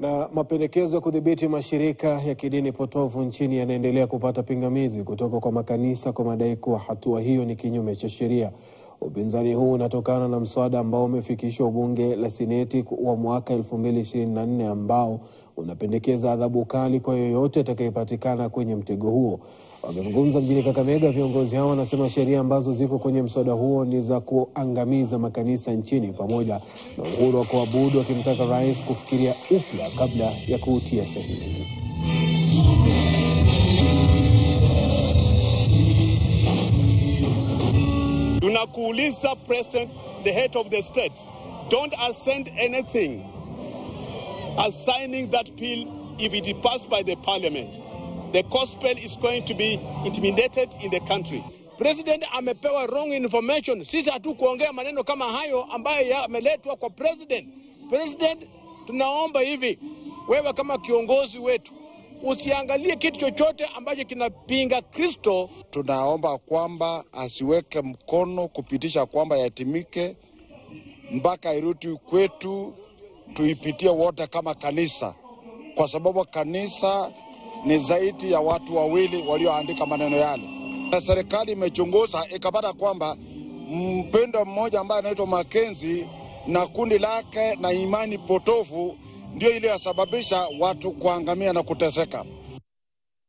Na mapendekezo ya kudhibiti mashirika ya kidini potofu nchini yanaendelea kupata pingamizi kutoka kwa makanisa kwa madai kuwa hatua hiyo ni kinyume cha sheria. Upinzani huu unatokana na mswada ambao umefikishwa bunge la seneti wa mwaka 2024 ambao unapendekeza adhabu kali kwa yoyote atakayepatikana kwenye mtego huo. Wakizungumza mjini Kakamega, viongozi hao wanasema sheria ambazo ziko kwenye mswada huo ni za kuangamiza makanisa nchini pamoja na uhuru wa kuabudu, akimtaka rais kufikiria upya kabla ya kuutia sahihi. Tunakuuliza President, the head of the state, don't assent anything assigning that bill if it is passed by the parliament. The gospel is going to be intimidated in the country. President amepewa wrong information. Sisi hatukuongea maneno kama hayo ambayo yameletwa kwa president. President, tunaomba hivi, wewe kama kiongozi wetu usiangalie kitu chochote ambacho kinapinga Kristo. Tunaomba kwamba asiweke mkono kupitisha kwamba yatimike mpaka irudi kwetu, tuipitie wote kama kanisa, kwa sababu kanisa ni zaidi ya watu wawili walioandika maneno yale, na serikali imechunguza ikapata kwamba mpendo mmoja ambaye anaitwa Makenzi na kundi lake na imani potofu ndio ile yasababisha watu kuangamia na kuteseka.